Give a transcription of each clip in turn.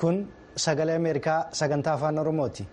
kun sagalee ameerikaa sagantaa afaan oromooti.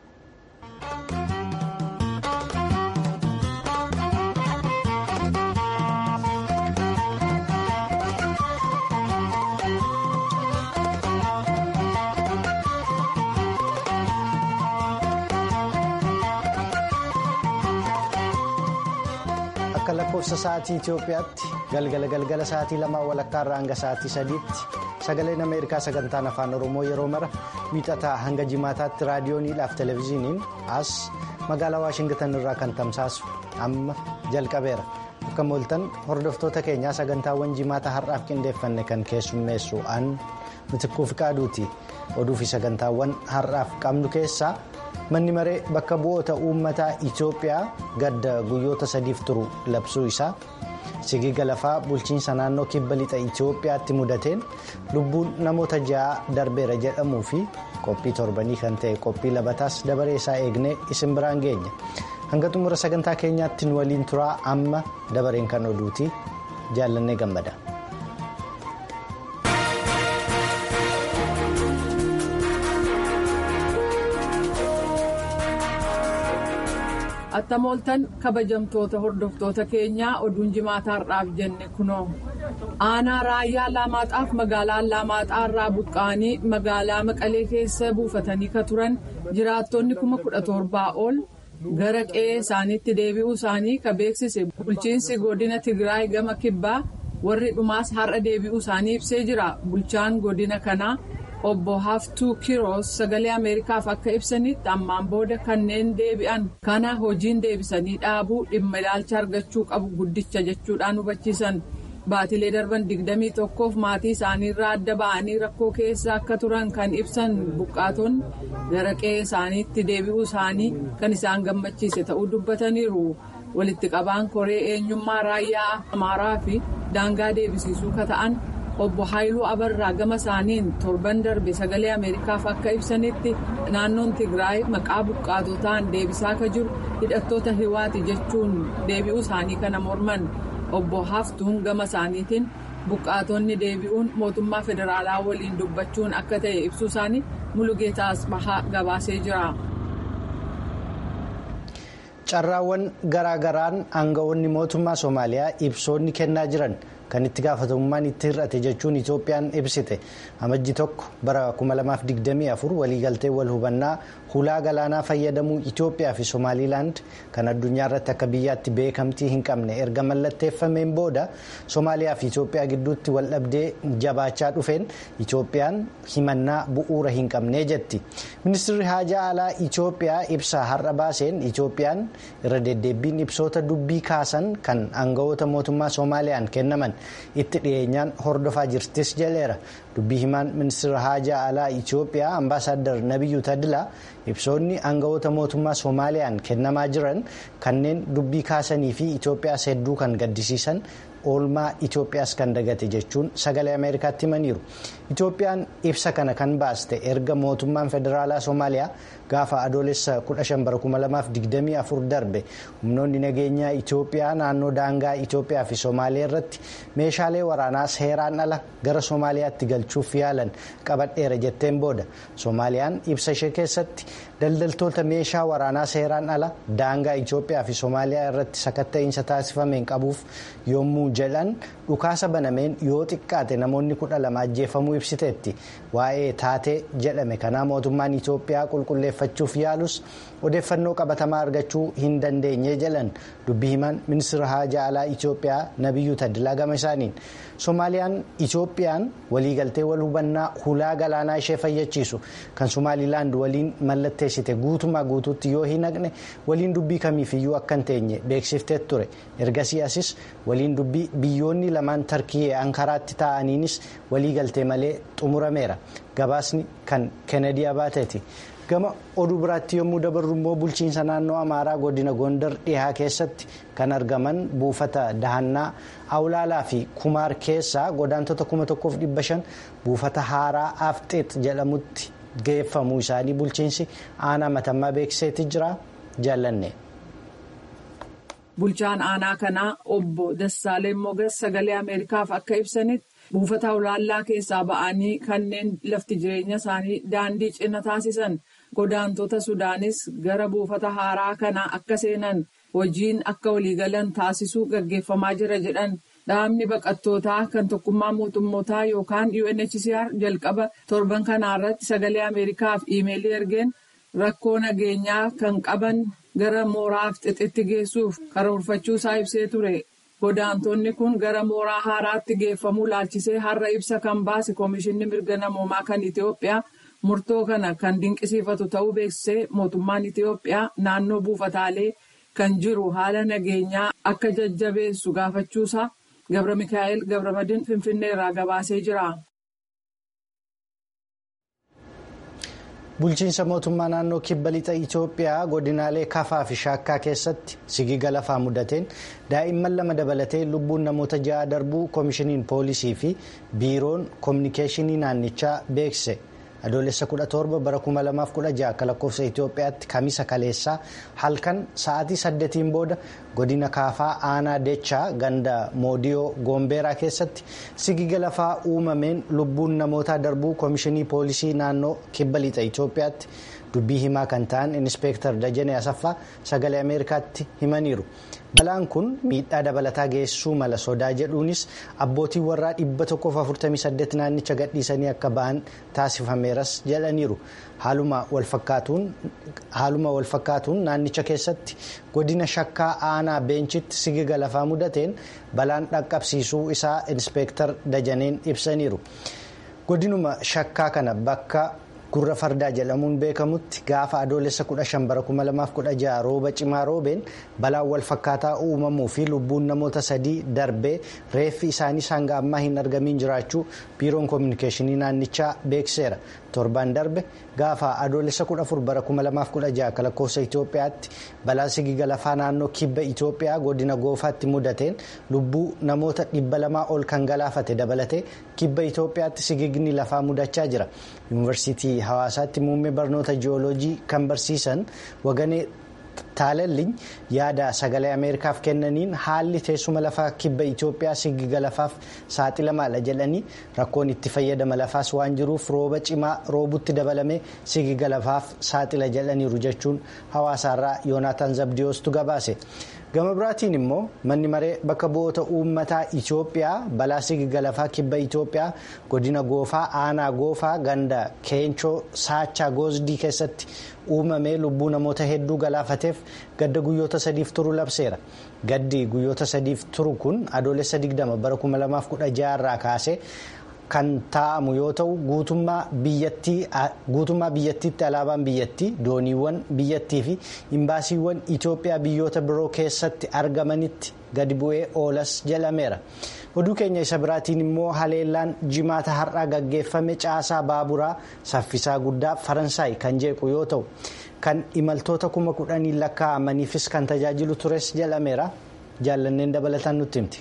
akka lakkoofsa sa'aatii Itoophiyaatti galgala galgala sa'aatii lamaa walakkaa irraa hanga sa'aatii sadiitti sagaleen ameerikaa sagantaan afaan oromoo yeroo mara miixataa hanga jimaataatti raadiyooniidhaaf televezyiiniin as magaalaa waashingtan irraa kan tamsaasu amma jalqabeera akka mooltan hordoftoota keenyaa sagantaawwan jimaata har'aaf qindeeffanne kan keessummeessu an mitikkuu fiqaaduuti oduu fi sagantaawwan har'aaf qabnu keessaa. manni maree bakka bu'oota uummataa itiyoophiyaa gadda guyyoota sadiif turu labsuu isaa sigiga lafaa bulchiinsa naannoo kibba lixa itiyoophiyaatti mudateen lubbuun namoota ja'a darbeera jedhamuu fi qophii torbanii kan ta'e qophii labataas dabaree isaa eegnee isin biraan geenya hanga xumura sagantaa keenyaatti nu waliin turaa amma dabareen kan oduuti jaallannee gammada. attamooltan kabajamtoota hordoftoota keenyaa oduun jimaataarraaf jenne kunoo aanaa raayyaa laamaaxaaf magaalaa laamaaxaarraa buqqa'anii magaalaa maqalee keessa buufatanii ka turan jiraattonni kuma kudha torbaa ol gara qe'ee isaaniitti deebi'uu isaanii ka beeksise bulchiinsi godina tigraay gama kibbaa warri dhumaas har'a deebi'uu isaanii ibsee jira bulchaan godina kanaa. obbo haftuu kiroos sagalee ameerikaaf akka ibsanitti ammaan booda kanneen deebi'an kana hojiin deebisanii dhaabuu dhimma ilaalcha argachuu qabu guddicha jechuudhaan hubachiisan baatilee darban digdamii tokkoof maatii isaaniirraa adda ba'anii rakkoo keessa akka turan kan ibsan buqqaatonni gara qe'ee isaaniitti deebi'uu isaanii kan isaan gammachiise ta'uu dubbataniiru walitti qabaan koree eenyummaa raayyaa amaaraa fi daangaa deebisiisuu ka ta'an. obbo haayiluu abarraa gama isaaniin torban darbe sagalee ameerikaaf akka ibsanitti naannoon tigraay maqaa buqqaatotaan deebisaa ka jiru hidhattoota hiwaati jechuun deebi'uu isaanii kana morman obbo haftuun gama isaaniitiin buqqaatonni deebi'uun mootummaa federaalaa waliin dubbachuun akka ta'e ibsuu isaanii mulugeetaa asbahaa gabaasee jira. carraawwan garaagaraan aangawoonni mootummaa soomaaliyaa ibsoonni kennaa jiran. kan itti gaafatamummaan itti hir'ate jechuun itoophiyaan ibsite amajji tokko bara 2024 waliigaltee wal hubannaa hulaa galaanaa fayyadamuu itoophiyaa fi somaaliilaand kan addunyaa irratti akka biyyaatti beekamtii hin qabne erga mallatteeffameen booda soomaaliyaa fi itoophiyaa gidduutti waldhabdee jabaachaa dhufeen itoophiyaan himannaa bu'uura hin qabne jetti ministirri haajaa alaa itoophiyaa ibsa har'a baaseen itoophiyaan irra deddeebbiin ibsoota dubbii kaasan kan aangawoota mootummaa soomaaliyaan kennaman. itti dhiyeenyaan hordofaa jirtis jedheera dubbii himaan ministeera haajaa alaa itiyoophiyaa ambaasaaddar nabiyyuu tadilaa ibsoonni aangawoota mootummaa soomaaliyaan kennamaa jiran kanneen dubbii kaasanii fi itiyoophiyaas hedduu kan gaddisiisan oolmaa itiyoophiyaas kan dagate jechuun sagalee ameerikaatti himaniiru itiyoophiyaan ibsa kana kan baaste erga mootummaan federaalaa soomaaliyaa gaafa adoolessa 15 darbe humnoonni nageenyaa itiyoophiyaa naannoo daangaa itiyoophiyaa fi soomaaliyaa irratti meeshaalee waraanaa seeraan ala gara soomaaliyaatti galchuuf yaalan qabadheera jetteen booda soomaaliyaan ibsa ishee keessatti daldaltoota meeshaa waraanaa seeraan ala daangaa itiyoophiyaa fi soomaaliyaa irratti sakatta'iinsa taasifameen qabuuf yommuu jedhan dhukaasa banameen yoo xiqqaate namoonni kudha lama ajjeefamuu ibsiteetti waa'ee taatee jedhame kanaa mootummaan itiyoophiyaa qulqulleeffachuuf yaalus odeeffannoo qabatamaa argachuu hin dandeenye jedhan dubbii himaan ministeera haajaa alaa itiyoophiyaa nabiyyuu tadilaa gama isaaniin soomaaliyaan itiyoophiyaan waliigaltee wal hubannaa hulaa galaanaa ishee fayyachiisu kan somaalilaand waliin mallatteessite guutumaa guutuutti yoo hin haqne waliin dubbii kamiifiyyuu akka hin teenye beeksiftee ture ergasii asis waliin dubbii biyyoonni lamaan tarkiyyee ankaraatti taa'aniinis waliigaltee malee xumurameera gabaasni kan kennedy abaateeti. gama oduu biraatti yommuu dabarru immoo bulchiinsa naannoo amaaraa godina gondar dhihaa keessatti kan argaman buufata dahannaa awlaalaa fi kumaar keessaa godaantota 1500 buufata haaraa afxeet jedhamutti geeffamuu isaanii bulchiinsi aanaa matammaa beeksiseeti jira jaallanne. bulchaan aanaa kanaa obbo Dassaaleen Mogas sagalee Ameerikaaf akka ibsanitti buufata olaallaa keessaa ba'anii kanneen lafti jireenya isaanii daandii cina taasisan godaantota sudaanis gara buufata haaraa kanaa akka seenan hojiin akka waliigalan taasisuu gaggeeffamaa jira jedhan dhaabni baqattootaa kan tokkummaa mootummootaa yookaan UNHCR jalqaba torban kanaarratti sagalee ameerikaaf iimeelii ergeen rakkoo nageenyaa kan qaban gara mooraaf xixitti geessuuf karoorfachuu isaa ibsee ture. Godaantonni kun gara mooraa haaraatti geeffamuu laalchisee har'a ibsa kan baase Komishinni Mirga Namoomaa kan Itoophiyaa murtoo kana kan dinqisiifatu ta'uu beeksisee mootummaan Itoophiyaa naannoo buufataalee kan jiru haala nageenyaa akka jajjabeessu gaafachuusaa Gabra Mikaa'el Gabramadin Finfinnee irraa gabaasee jira. Bulchiinsa mootummaa naannoo kibba lixa Itoophiyaa godinaalee kafaa fi shaakkaa keessatti sigiga lafaa mudateen daa'imman lama dabalatee lubbuun namoota ja'a darbuu koomishiniin poolisii fi biiroon koominikeeshinii naannichaa beeksise. Adoolessa 17 bara 2016 akka lakkoofsa Itoophiyaatti kamisa kaleessaa halkan sa'aatii saddeetiin booda godina kaafaa aanaa dechaa ganda moodiyoo goombeeraa keessatti sigiga lafaa uumameen lubbuun namootaa darbuu koomishinii poolisii naannoo kibba lixa Itoophiyaatti dubbii himaa kan ta'an inspeektar Dajanee Asaffaa sagalee Ameerikaatti himaniiru. Balaan kun miidhaa dabalataa geessisuu mala sodaa jedhuunis abbootiin warraa 148 naannicha gadhiisanii akka ba'an taasifameeras jedhaniiru. Haaluma walfakkaatuun naannicha keessatti godina shakkaa aanaa beenchitti sigiga lafaa mudateen balaan dhaqqabsiisuu isaa inspeektar Dajaneen ibsaniiru. Godinuma shakkaa kana bakka. gurra fardaa jedhamuun beekamutti gaafa adoolessa 15 bara 2016 rooba cimaa roobeen balaan wal fakkaataa uumamuu fi lubbuun namoota sadii darbee reeffi isaanii hanga ammaa hin argamiin jiraachuu biiroon koominikeeshinii naannichaa beekseera torbaan darbe gaafa adoolessa 14 bara 2016 akka lakkoofsa Itoophiyaatti balaan sigiga lafaa naannoo kibba Itoophiyaa godina goofaatti mudateen lubbuu namoota dhibba lamaa ol kan galaafate dabalatee kibba Itoophiyaatti sigigni lafaa mudachaa jira. yuunivarsiitii hawaasaatti muummee barnoota ji'ooloojii kan barsiisan waganee taalalliin yaada sagalee ameerikaaf kennaniin haalli teessuma lafaa kibba itoophiyaa sigiga lafaaf saaxilamaadha jedhanii rakkoon itti fayyadama lafaas waan jiruuf rooba cimaa roobutti dabalamee sigiga lafaaf saaxila jedhaniiru jechuun hawaasaarraa yoonaataan zabdiyoostu gabaase. gama biraatiin immoo manni maree bakka bu'oota uummataa itoophiyaa balaa sigiga lafaa kibba itoophiyaa godina goofaa aanaa goofaa ganda keenchoo saachaa goosdii keessatti uumamee lubbuu namoota hedduu galaafateef gadda guyyoota sadiif turu labseera gaddi guyyoota sadiif turu kun adoolessa 20 bara 2016 irraa kaase. kan taa'amu yoo ta'u guutummaa biyyattiitti alaabaan biyyattii dooniiwwan biyyattii fi imbaasiiwwan Itoophiyaa biyyoota biroo keessatti argamanitti gadi bu'ee oolas jedhameera. Oduu keenya isa biraatiin immoo haleellaan jimaata har'aa gaggeeffame caasaa baaburaa saffisaa guddaa Faransaay kan jeequ yoo ta'u kan imaltoota kuma kudhanii lakkaa'amaniifis kan tajaajilu tures jedhameera. Jaallanneen dabalataan nutti himti.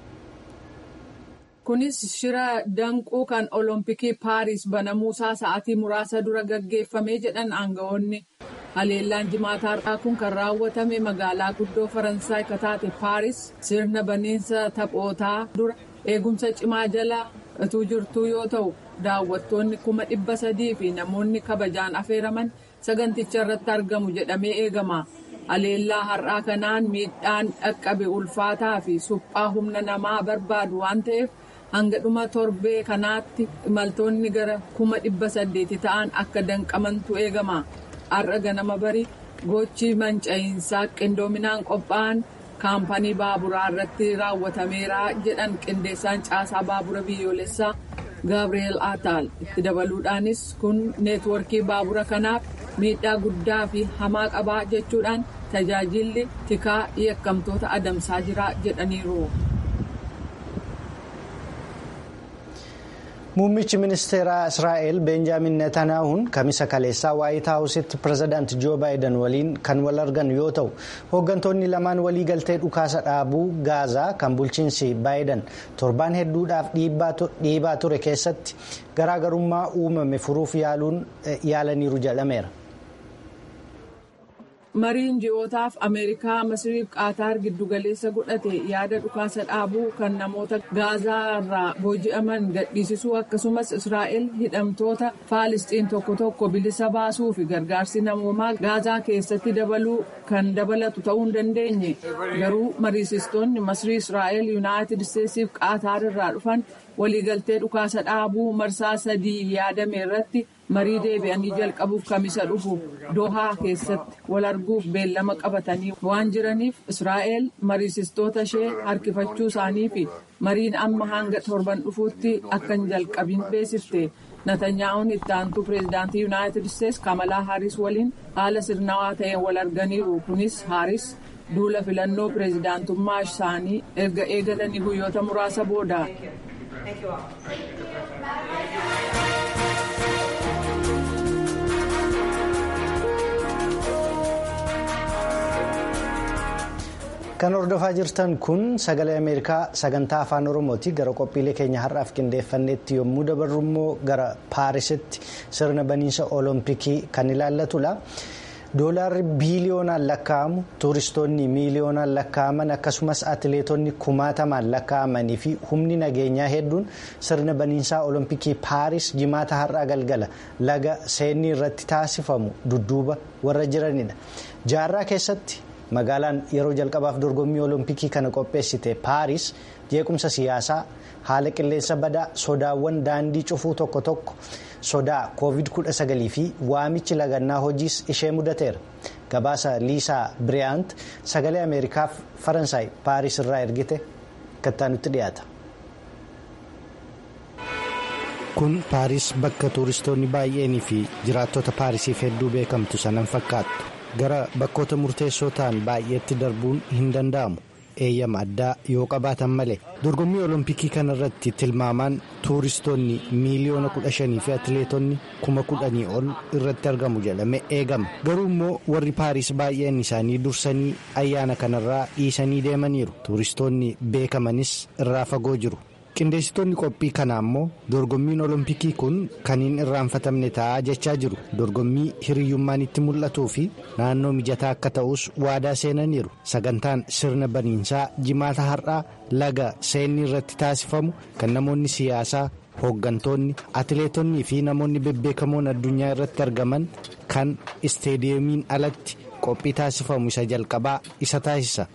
Kunis shira danquu kan olompikii paaris banamuusaa sa'aatii muraasa dura gaggeeffamee jedhan aangawoonni. Haleellaan jimaata har'aa kun kan raawwatame magaalaa guddoo Faransaay kataate paaris sirna baniinsa taphootaa dura eegumsa cimaa jala utuu jirtuu yoo ta'u daawwattoonni kuma dhibba sadii fi namoonni kabajaan affeeraman saganticha irratti argamu jedhamee eegama. Haleellaa har'aa kanaan miidhaan dhaqqabe ulfaataa fi suphaa humna namaa barbaadu waan ta'eef. hanga dhuma torbee kanaatti imaltoonni gara kuma dhibba saddeeti ta'an akka danqamantu eegama har'a ganama bari gochi manca'iinsaa qindoominaan qophaa'an kaampanii baaburaa irratti raawwatameera jedhan qindeessaan caasaa baabura biyyoolessaa gaabireel ataal itti dabaluudhaanis kun neetworkii baabura kanaaf miidhaa guddaa fi hamaa qabaa jechuudhaan tajaajilli tikaa yakkamtoota adamsaa jira jedhaniiru. Muummichi ministeeraa Israa'el Beenjaamin Netanyaahuun kamisa kaleessaa waayit haawusitti pirezidaanti Joo Baayiden waliin kan wal argan yoo ta'u hooggantoonni lamaan walii galtee dhukaasa dhaabuu gaazaa kan bulchiinsi Baayiden torbaan hedduudhaaf dhiibaa ture keessatti garaagarummaa uumame furuuf yaalaniiru jedhameera. mariin ji'ootaaf ameerikaa masriif qaataar giddugaleessa godhate yaada dhukaasa dhaabuu kan namoota gaazaa irraa booji'aman gadhiisisuu akkasumas israa'el hidhamtoota faalisxiin tokko tokko bilisa baasuu fi gargaarsi namoomaa gaazaa keessatti dabaluu kan dabalatu ta'uu hin dandeenye garuu mariisistoonni masrii israa'el yuunaayitid isteetsiif qaataar irraa dhufan waliigaltee dhukaasa dhaabuu marsaa sadii yaadame irratti. marii deebi'anii jalqabuuf kamisa dhufu dohaa keessatti wal arguuf beellama qabatanii waan jiraniif israa'el mariisistoota ishee harkifachuu isaanii fi mariin amma hanga torban dhufuutti akka hin jalqabin beeksifte natanyaa'uun itti aantuu pireezidaantii yuunaayitid isteetsi kamalaa haaris waliin haala sirnawaa ta'een wal arganiiru kunis haaris duula filannoo pireezidaantummaa isaanii erga eegalanii guyyoota muraasa booda. kan hordofaa jirtan kun sagalee ameerikaa sagantaa afaan oromooti gara qophiilee keenya har'aaf qindeeffannetti yommuu dabarru immoo gara paarisitti sirna baniinsa olompikii kan ilaallatudha. doolaarri biiliyoonaan lakkaa'amu tuuristoonni miiliyoonaan lakkaa'aman akkasumas atileetonni kumaatamaan lakkaa'amanii fi humni nageenyaa hedduun sirna baniinsaa olompikii paaris jimaata har'aa galgala laga seenii irratti taasifamu dudduuba warra jiranidha jaarraa keessatti. magaalaan yeroo jalqabaaf dorgommii olompikii kana qopheessite paaris jeequmsa siyaasaa haala qilleensa badaa sodaawwan daandii cufuu tokko tokko sodaa covid 19 fi waamichi lagannaa hojiis ishee mudateera gabaasa liisaa biriyaant sagalee ameerikaaf faransaay paaris irraa ergite kattaanutti dhiyaata. kun paaris bakka tuuristoonni baay'eenii fi jiraattota paarisiif hedduu beekamtu sanan fakkaattu. gara bakkoota murteessoo ta'an baay'eetti darbuun hin danda'amu eeyyama addaa yoo qabaatan malee dorgommii olompikii kana irratti tilmaamaan tuuristoonni miiliyoona kudha shanii fi atileetonni kuma kudhanii ol irratti argamu jedhame eegama garuu immoo warri paariis baay'een isaanii dursanii ayyaana kanarraa dhiisanii deemaniiru tuuristoonni beekamanis irraa fagoo jiru. qindeessitoonni qophii kanaa immoo dorgommiin olompikii kun kan hin irraanfatamne ta'a jechaa jiru dorgommii hiriyyummaan itti mul'atuu fi naannoo mijataa akka ta'us waadaa seenaniiru sagantaan sirna baniinsaa jimaata har'aa laga seenii irratti taasifamu kan namoonni siyaasaa hooggantoonni atileetonnii fi namoonni bebbeekamoon addunyaa irratti argaman kan isteediyeemiin alatti qophii taasifamu isa jalqabaa isa taasisa.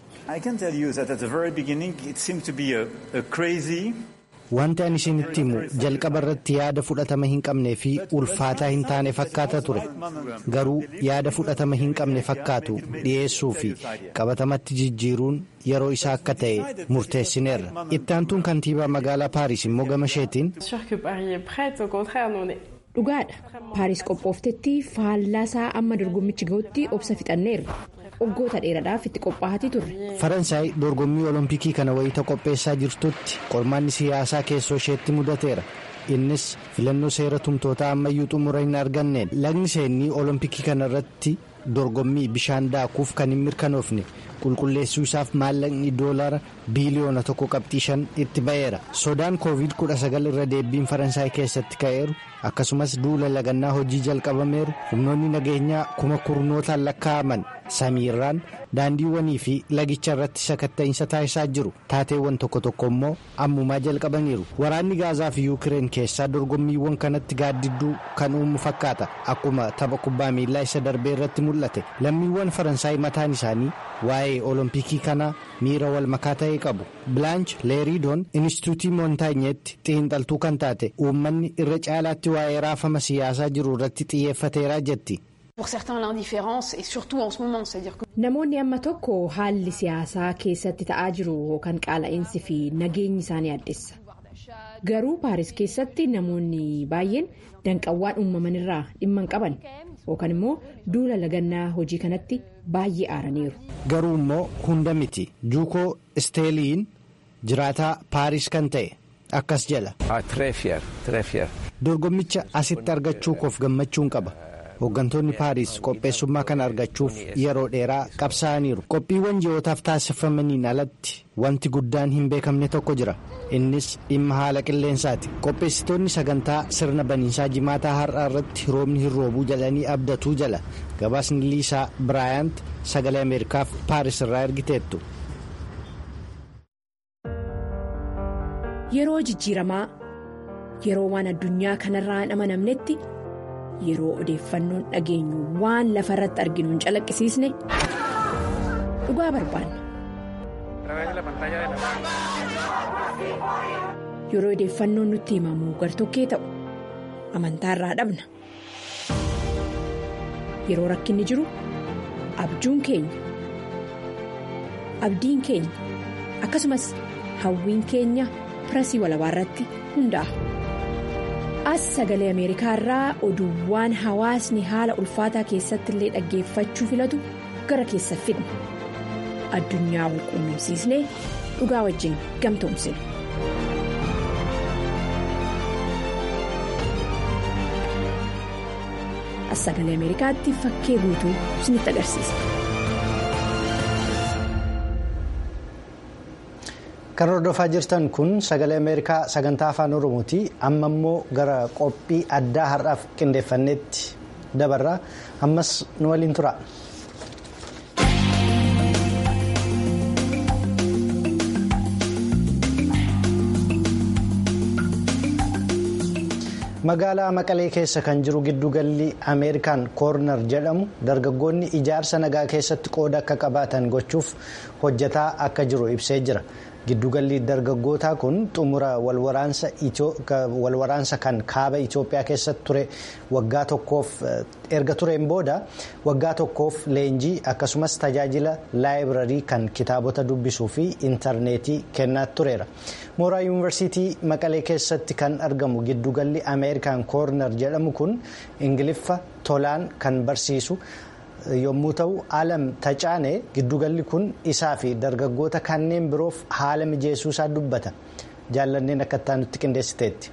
Wanti ani isinitti himu jalqaba irratti yaada fudhatama hin qabnee fi ulfaataa hin taane fakkaata ture garuu yaada fudhatama hin qabne fakkaatu dhiyeessuu fi qabatamatti jijjiiruun yeroo isaa akka ta'e murteessineerra itti aantuun kantiibaa magaalaa paaris immoo gama isheetiin. dhugaadha paaris qophooftetti faallaasaa amma dorgommichi ga'utti obsa fixanneerra. waggoota dheeraadhaaf itti qophaa'aa turre. faransaay dorgommii olompikii kana wayita qopheessaa jirtutti qormaanni siyaasaa keessoo isheetti mudateera innis filannoo seera tumtootaa ammayyuu xumura hin arganneen lagni seenii olompikii kana irratti dorgommii bishaan daakuuf kan hin mirkanoofne qulqulleessuu isaaf maallaqni doolara biiliyoona tokko qabxii shan itti ba'eera sodaan koovid 19 irra deebiin faransaay keessatti ka'eeru akkasumas duula lagannaa hojii jalqabameeru humnoonni nageenyaa kuma kurnootaan lakkaa'aman samiirraan daandiiwwanii fi lagicha irratti sakatta'iinsa taasisaa jiru taateewwan tokko tokko immoo ammumaa jalqabaniiru waraanni gaazaa fi yuukireen keessaa dorgommiiwwan kanatti gaaddidduu kan uumu fakkaata akkuma tapha kubbaa miilaa isa darbee irratti mul'ate lammiiwwan faransaay mataan isaanii waa'ee olompikii kanaa miira wal makaa ta'e qabu bilaanch leeriidoon inistituutii moontaanyeetti xiinxaltuu kan taate uummanni irra caalaatti waa'ee raafama siyaasaa jiru irratti xiyyeeffateeraa jetti. namoonni amma tokko haalli siyaasaa keessatti ta'aa jiru yookaan qaala'insi fi nageenyi isaanii addessa garuu paaris keessatti namoonni baay'een danqawwaan uumaman irraa dhimma hin qaban yookaan immoo duula lagannaa hojii kanatti baay'ee aaraniiru. garuu immoo hunda miti juukoo isteeliin jiraataa paaris kan ta'e akkas jedha. dorgommicha asitti argachuu koof gammachuun qaba hooggantoonni paariis qopheessummaa kana argachuuf yeroo dheeraa qabsaa'aniiru qophiiwwan ji'ootaaf taasifamaniin alatti wanti guddaan hin beekamne tokko jira innis dhimma haala qilleensaati qopheessitoonni sagantaa sirna baniinsaa jimaataa har'aa irratti roobni hin roobuu jalanii abdatuu jala gabaasni liisaa biraayant sagalee ameerikaaf paaris irraa ergiteettu. yeroo jijjiiramaa yeroo waan addunyaa kanarraa hin amanamnetti yeroo odeeffannoon dhageenyu waan lafa irratti arginu hin calaqqisiisne dhugaa barbaanna. yeroo odeeffannoon nutti himamu gartokkee ta'u amantaarraa dhabna yeroo rakkinni jiru abjuun keenya abdiin keenya akkasumas hawwiin keenya pirasii walabaa irratti hundaa'a. as sagalee ameerikaa irraa oduuwwan hawaasni haala ulfaataa keessatti illee dhaggeeffachuu filatu gara keessa fidna addunyaa wal quunnamsiisnee dhugaa wajjin gamtoomsina. as sagalee ameerikaatti fakkee guutuu isinitti agarsiisa. kan hordofaa jirtan kun sagalee ameerikaa sagantaa afaan oromooti amma immoo gara qophii addaa har'aaf qindeeffanneetti dabarra ammas nu waliin tura. magaalaa maqalee keessa kan jiru giddugalli ameerikaan koornar jedhamu dargaggoonni ijaarsa nagaa keessatti qooda akka qabaatan gochuuf hojjetaa akka jiru ibsee jira. giddugalli dargaggootaa kun xumura walwaraansa kan kaaba Itoophiyaa keessatti ture waggaa tokkoof erga tureen booda waggaa tokkoof leenjii akkasumas tajaajila laayibirarii kan kitaabota dubbisuu fi intarneetii kennaa tureera. mooraa yuunivarsiitii maqalee keessatti kan argamu giddugalli ameerikaan koornar jedhamu kun ingiliffa tolaan kan barsiisu. yommuu ta'u alam tacaane giddugalli kun isaa fi dargaggoota kanneen biroof haala mijeessuu isaa dubbata jaallanneen akka nutti qindeessiteetti.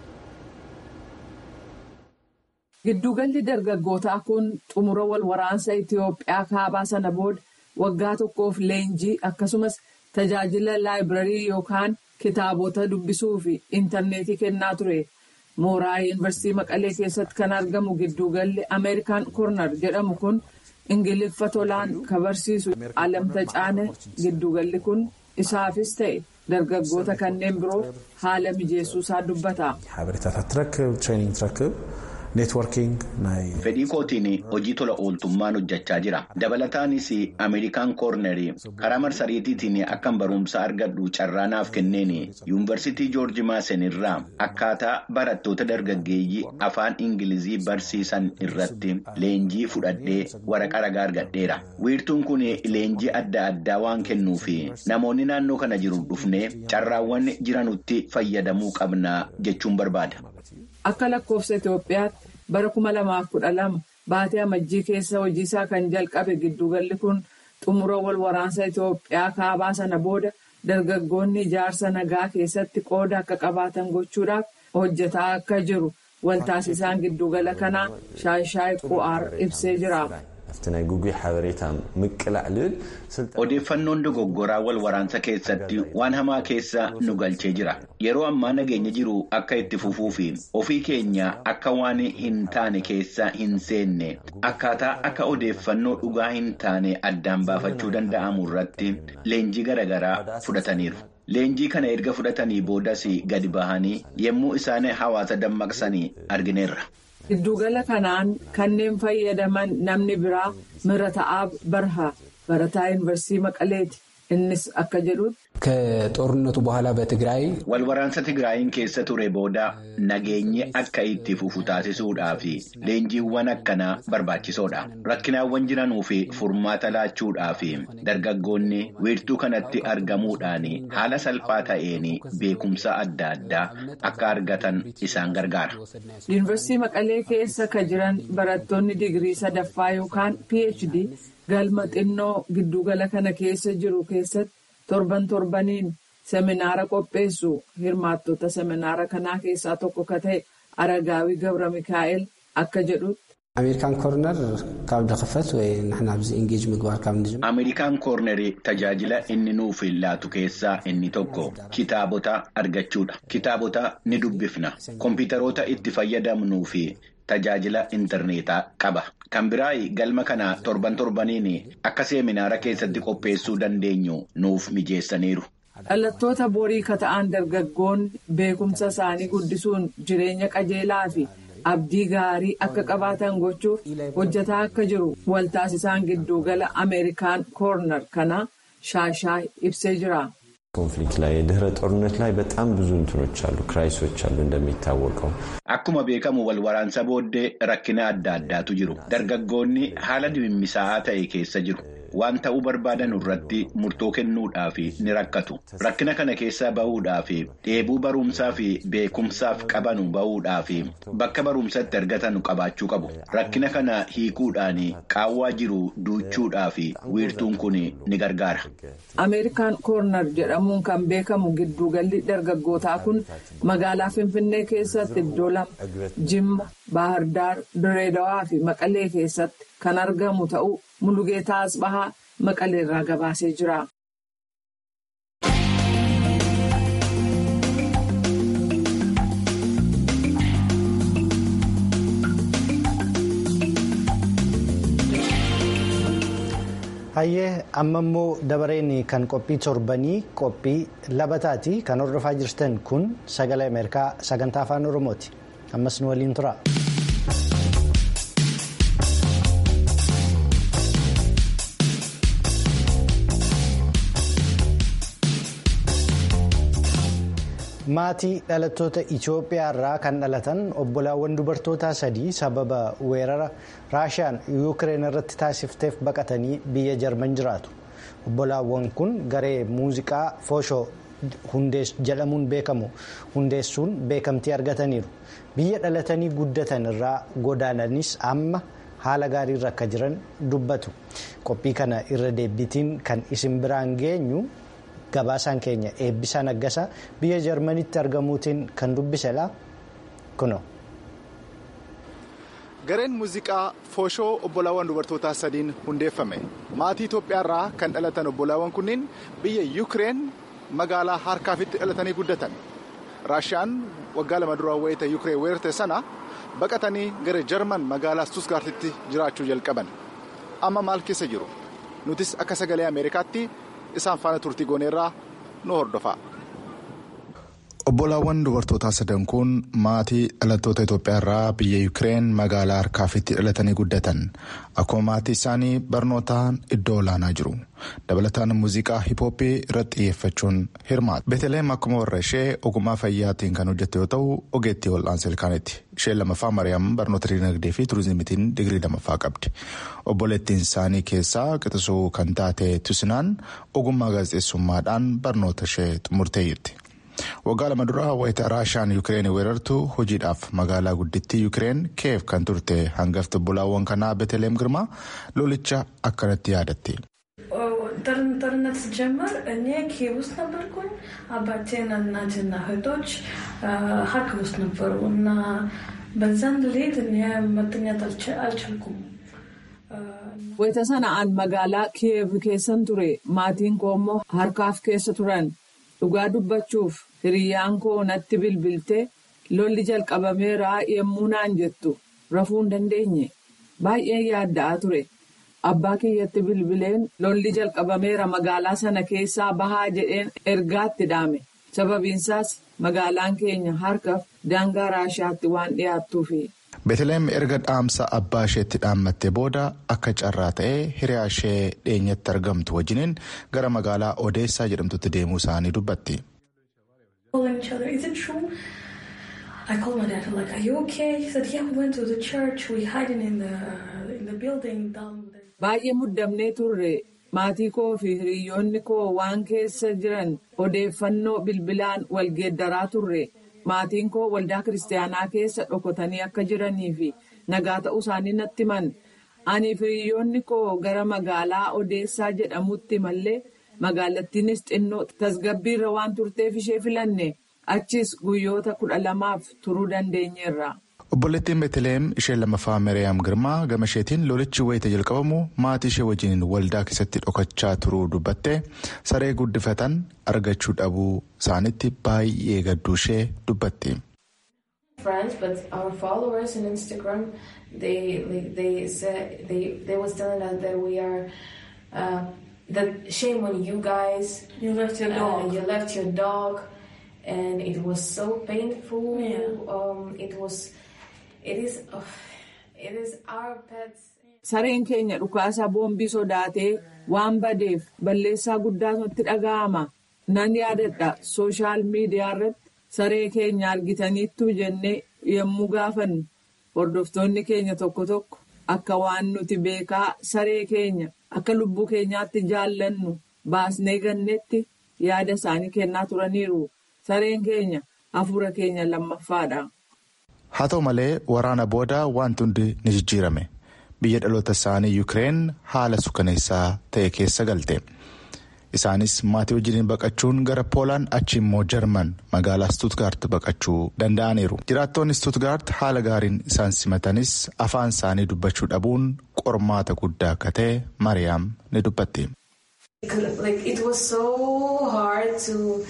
Giddugalli dargaggootaa kun xumura wal waraansa Itoophiyaa kaabaa sana booda waggaa tokkoof leenjii akkasumas tajaajila laayibirarii yookaan kitaabota dubbisuu fi intarneetii kennaa ture. Mooraa yuunivarsiitii Maqalee keessatti kan argamu giddugalli Ameerikaan Koornar jedhamu kun. ingiliffa tolaan kan barsiisu alam tacaane giddugalli kun isaafis ta'e dargaggoota kanneen biroo haala mijeessuu isaa dubbata. fedhii kootiin hojii tola ooltummaan hojjechaa jira dabalataanis ameerikaan koornerii karaa marsariitiitiin akkan barumsa argadhu carraa naaf kenneen yuunivarsiitii joorji maasen irraa akkaataa barattoota dargaggeeyyii afaan ingilizii barsiisan irratti leenjii fudhadhee waraqaa ragaa argadheera wiirtuun kun leenjii adda addaa waan kennuuf namoonni naannoo kana jiru dhufnee carraawwan jiranutti fayyadamuu qabna jechuun barbaada. Akka lakkoofsa Itoophiyaatti bara kuma lamaaf kudha lama baatee amajjii keessa hojiisaa kan jalqabe giddugalli kun xumura wal waraansa Itoophiyaa kaabaa sana booda dargaggoonni ijaarsa nagaa keessatti qooda akka qabaatan gochuudhaaf hojjetaa akka jiru waltaasisaan giddugala kanaa shaayishaay qu'aar ibsee jira. Odeeffannoon dogoggoraa wal waraansa keessatti waan hamaa keessa nu galchee jira. Yeroo ammaa nageenya jiru akka itti fufuu fi ofii keenya akka waan hin taane keessa hin seenne akkaataa akka odeeffannoo dhugaa hin taane addaan baafachuu danda'amu irratti leenjii garaagaraa fudhataniiru. Leenjii kana erga fudhatanii boodas gadi bahanii yommuu isaan hawaasa dammaqsanii argineerra. Giddugala kanaan kanneen fayyadaman namni biraa Mirata'aab Barhaa barataa yuunivarsiitii Maqaleeti. Innis akka jedhutti. ከጦርነቱ በኋላ በትግራይ walwaraansa tigraayin keessa ture booda nageenyi akka itti fufu taasisuudhaaf leenjiiwwan akkanaa barbaachisoodha rakkinaawwan jiranuu fi furmaata laachuudhaaf dargaggoonni wiirtuu kanatti argamuudhaan haala salphaa ta'een beekumsa adda addaa akka argatan isaan gargaara. yuunivarsiitii maqalee keessa ka jiran barattoonni digirii sadaffaa yookaan phd galma xinnoo giddugala kana keessa jiru keessatti. torban torbaniin seminaara qopheessu hirmaattota seminaara kanaa keessaa tokko ka ta'e aragaawii gabra mikaa'el akka jedhutti. ameerikaan koorner ካብ ድኽፈት ወይ ንሕና ኣብዚ ኢንጌጅ ምግባር ካብ ንጅምር ameerikaan koornerii tajaajila inni nuuf laatu keessaa inni tokko kitaabota argachuudha kitaabota ni dubbifna kompiitaroota itti fayyadamnuu fi tajaajila intarneetaa qaba kan biraa galma kana torban torbaniin akka seeminaara keessatti qopheessuu dandeenyu nuuf mijeessaniiru. dhalattoota borii kata'an dargaggoonni beekumsa isaanii guddisuun jireenya qajeelaa fi abdii gaarii akka qabaatan gochuuf hojjetaa akka jiru waltaasisaan giddugala ameerikaan koorner kana shaashaa ibsee jira. ኮንፍሊክት ላይ ድህረ ጦርነት ላይ በጣም ብዙ እንትኖች አሉ ክራይሶች አሉ እንደሚታወቀው akkuma beekamu wal waraansa booddee rakkina adda addaatu jiru dargaggoonni haala dimimmisaa'aa ta'e keessa jiru waan ta'uu barbaadan irratti murtoo kennuudhaaf ni rakkatu rakkina kana keessaa bahuudhaaf dheebuu barumsaa fi beekumsaaf qabanu bahuudhaaf bakka barumsatti argatanu qabaachuu qabu rakkina kana hiikuudhaan qaawwaa jiru duuchuudhaaf wiirtuun kun ni gargaara. ameerikaan koornar jedhamuun kan beekamu giddugalli dargaggootaa kun magaalaa finfinnee keessatti iddoo lama jimma baahirdaar direedawaa fi maqalee keessatti kan argamu ta'uu mulugeetaa asbahaa maqaleerraa gabaasee jira. hayyee amma immoo dabareen kan qophii torbanii qophii labataati kan hordofaa jirtan kun sagalee ameerikaa sagantaa afaan oromooti ammas nu waliin tura. maatii dhalattoota Itoophiyaa irraa kan dhalatan obbolaawwan dubartootaa sadii sababa weerara raashiyaan yuukireen irratti taasifteef baqatanii biyya jarman jiraatu obbolaawwan kun garee muuziqaa fooshoo jedhamuun beekamu hundeessuun beekamtii argataniiru biyya dhalatanii guddatan irraa godaananis amma haala gaariirra akka jiran dubbatu qophii kana irra deebitiin kan isin biraan geenyu. gabaasaan keenya eebbisaa naggasaa biyya jarmanitti argamuutiin kan dubbisedha kuno. gareen muuziqaa fooshoo obbolaawwan dubartootaa sadiin hundeeffame maatii itoophiyaa irraa kan dhalatan obbolaawwan kunniin biyya yuukireen magaalaa harkaafitti dhalatanii guddatan raashiyaan waggaa lama dura wayita yuukireen weerarte sana baqatanii gara jarman magaalaa stusgaartitti jiraachuu jalqaban amma maal keessa jiru nutis akka sagalee ameerikaatti. isaan faana turtii gooneerraa nu hordofaa. obbolaawwan dubartootaa sadan kun maatii dhalattoota itoophiyaa irraa biyya yuukireen magaalaa harkaafitti dhalatanii guddatan akkuma maatii isaanii barnootaan iddoo olaanaa jiru dabalataan muuziqaa hiphooppii irratti xiyyeeffachuun hirmaatu beeteleem akkuma warra ishee ogummaa fayyaatiin kan hojjette yoo ta'u ogeettii wal'aansa ilkaaniiti isheen lamaffaa mari'am barnoota dinagdee fi turizimiitiin digirii lamaffaa qabdi obboleettiin isaanii keessaa qixisuu kan taate tusinaan ogummaa gaazexeessummaadhaan barnoota ishee xumurteeyyirti. waggaa lama duraa wayita raashiyaan yuukireen weerartu hojiidhaaf magaalaa guddittii yuukireen keef kan turte hangafti obbolaawwan kanaa beeteleem girmaa lolicha akkanatti yaadatti. ጦርነት ሲጀመር እኔ ኪየቭ ውስጥ ነበርኩኝ። አባቴና እናቴና እህቶች ሀርኪቭ ውስጥ ነበሩ እና በዛን ሌሊት እኔ መተኛት አልቻልኩም። wayita sana'aan magaalaa kiyev keessan ture maatiin koo immoo harkaaf keessa turan dhugaa dubbachuuf hiriyyaan koo natti bilbiltee lolli jalqabameeraa yemmuu naan jettu rafuu hin dandeenye baay'ee yaadda'aa ture. Abbaa kiyyatti bilbileen lolli jalqabameera magaalaa sana keessaa bahaa jedheen ergaatti dhaame sababiinsaas magaalaan keenya harkaaf daangaa raashiyaatti waan dhiyaattuufi. Beeteleem erga dhaamsa abbaa isheetti dhaammattee booda akka carraa ta'ee hiriyaa ishee dhiyeenyatti argamtu wajjiniin gara magaalaa Odeessaa jedhamtutti deemuu isaanii dubbatti. I called my dad like, are you okay? He said, yeah, we went to the church. We hiding in the in the building down there. Baay'ee muddamnee turre maatii koo fi hiriyoonni koo waan keessa jiran odeeffannoo bilbilaan wal geeddaraa turre maatiin koo waldaa kiristaanaa keessa dhokotanii akka jiranii fi nagaa ta'uu isaanii natti himan ani fi hiriyoonni koo gara magaalaa odeessaa jedhamutti mallee magaalattiinis xinnoo tasgabbiirra waan turteef ishee filanne. achis guyyoota kudha lamaaf turuu dandeenyeerra. obboleettiin beeteleem isheen lammaffaa miriyaam girmaa gama isheetiin lolichi wayita jalqabamu maatii ishee wajjin waldaa keessatti dhokachaa turuu dubbattee saree guddifatan argachuu dhabuu isaanitti baay'ee gadduu ishee dubbatti. friends, but our followers on Instagram, they like, they said they they was telling us that we are uh, that shame on you guys. You left your Uh, dog. you left your dog, and it was so painful. Yeah. Um, it was, it is, uh, it is our pets. Sareen keenya dhukaasa boombii sodaatee waan badeef balleessaa guddaa nutti dhaga'ama. Nan yaadadha sooshaal miidiyaa irratti saree keenya argitaniittu jennee yommuu gaafannu hordoftoonni keenya tokko tokko akka waan nuti beekaa saree keenya akka lubbuu keenyaatti jaallannu baasnee gannetti yaada isaanii kennaa turaniiru. Sareen keenya hafuura keenya lammaffaadha. haa ta'u malee waraana booda wanti hundi ni jijjiirame biyya dhaloota isaanii yuukireen haala suukaneessaa ta'e keessa galte isaanis maatii wajjiniin baqachuun gara poolaan achi immoo jarman magaalaa stuutgaart baqachuu danda'aniiru jiraattonni stuutgaart haala gaariin isaan simatanis afaan isaanii dubbachuu dhabuun qormaata guddaa akka ta'e mariyaam ni dubbatti. Like it was so hard to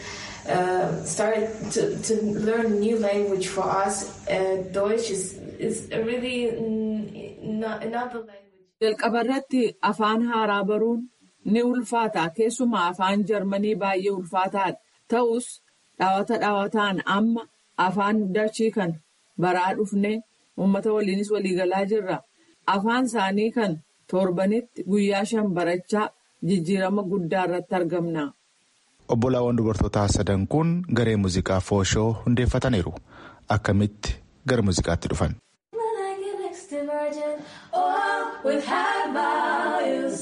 uh, start to, to learn new language for us. Uh, Deutsch is is really mm, not not the language. Jalqaba irratti afaan haaraa baruun ni ulfaata. Keessumaa afaan Jarmanii baay'ee ulfaataadha. Ta'us dhaawata dhaawataan amma afaan dachii kan baraa dhufnee uummata waliinis waliigalaa jirra. Afaan isaanii kan torbanitti guyyaa shan barachaa jijjiirama guddaa irratti argamna. Obbolaawwan dubartootaa sadan kun garee muuziqaa fooshoo hundeeffataniiru. Akkamitti gara muuziqaatti dhufan? When I get next to virgin, oh, with high values.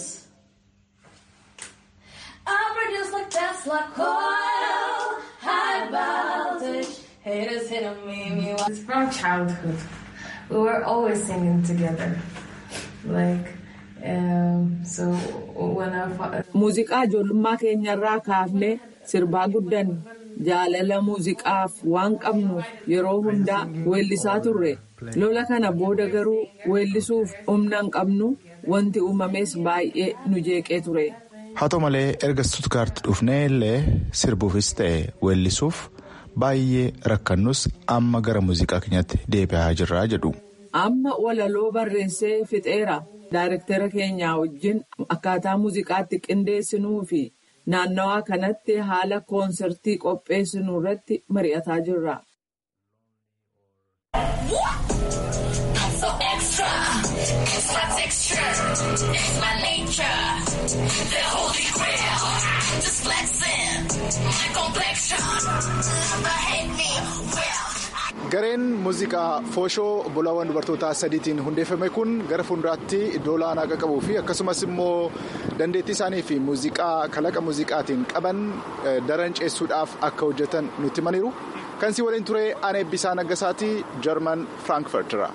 I produce like Tesla coil, high voltage. Haters hitting me, me. It's from childhood. We were always singing together. Like, um, so when our father. Muuziqaa ijoollummaa keenyarraa kaafnee sirbaa guddanne jaalala muuziqaaf waan qabnuuf yeroo hundaa weellisaa turre. Lola kana booda garuu weellisuuf humna hin qabnu wanti uumames baay'ee nu jeeqee ture. Haa ta'u malee erga Stuttgart dhufnee illee sirbuufis ta'e weellisuuf baay'ee rakkannus amma gara muuziqaa keenyatti deebi'aa jirra jedhu. Amma walaloo barreessee fixeera. Daayirektara keenyaa wajjin akkaataa muuziqaatti qindeessinuu fi naannawaa kanatti haala koonsertii qopheessinuu irratti mari'ataa jirra. So extra, it's my texture, it's my nature. The holy grail, just flexing, my complexion. But hate me, well. Gareen muuziqaa fooshoo obbolaawwan dubartootaa sadiitiin hundeeffame kun gara fuulduraatti iddoo olaanaa akka qabuu fi akkasumas immoo dandeettii isaanii fi muuziqaa kalaqa muuziqaatiin qaban daran ceessuudhaaf akka hojjetan nutti himaniiru. Kan si waliin ture aan eebbisaa naggasaatii jarman firaankifartira.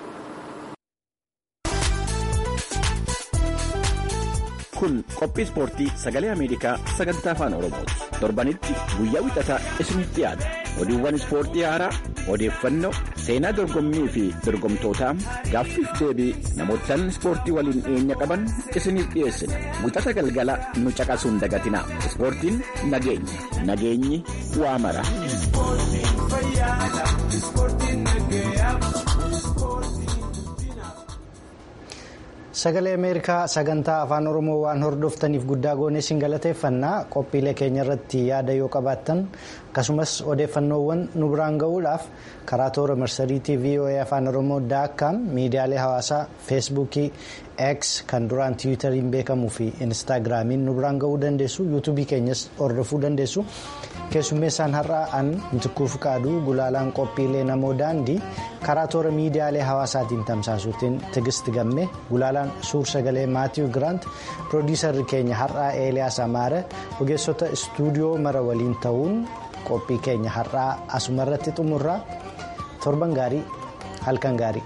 Kun qophii ispoortii sagalee Ameerikaa sagantaa afaan Oromooti. Torbanitti guyyaa wixataa isinitti dhiyaata. Oduuwwan ispoortii haaraa, odeeffannoo, seenaa dorgommii fi dorgomtootaa, gaaffiif deebii namootaan ispoortii waliin dhiyeenya qaban isiniif dhiyeessina. Wixata galgala nu caqasuun dagatinaa. Ispoortiin nageenya. Nageenyi waa mara. Sagalee Ameerikaa sagantaa afaan Oromoo waan hordoftaniif guddaa goonee isin galateeffannaa qophiilee keenya irratti yaada yoo qabaattan akkasumas odeeffannoowwan nu biraan ga'uudhaaf karaa toora marsariitii VOA afaan Oromoo daakkaam miidiyaalee hawaasaa feesbuukii X kan duraan tiwiitariin beekamuu fi instaagiraamiin nu biraan ga'uu dandeessu yuutuubii keenyas hordofuu dandeessu keessummeessaan har'aa an mitikuu fiqaaduu gulaalaan qophiilee namoo daandii karaa toora miidiyaalee hawaasaatiin tamsaasuutiin tigisti gamme gulaalaan suur sagalee maatiiw giraant piroodiisarri keenya har'aa eeliyaas amaare ogeessota istuudiyoo mara waliin ta'uun qophii keenya har'aa asumarratti xumurraa torban gaarii halkan gaarii.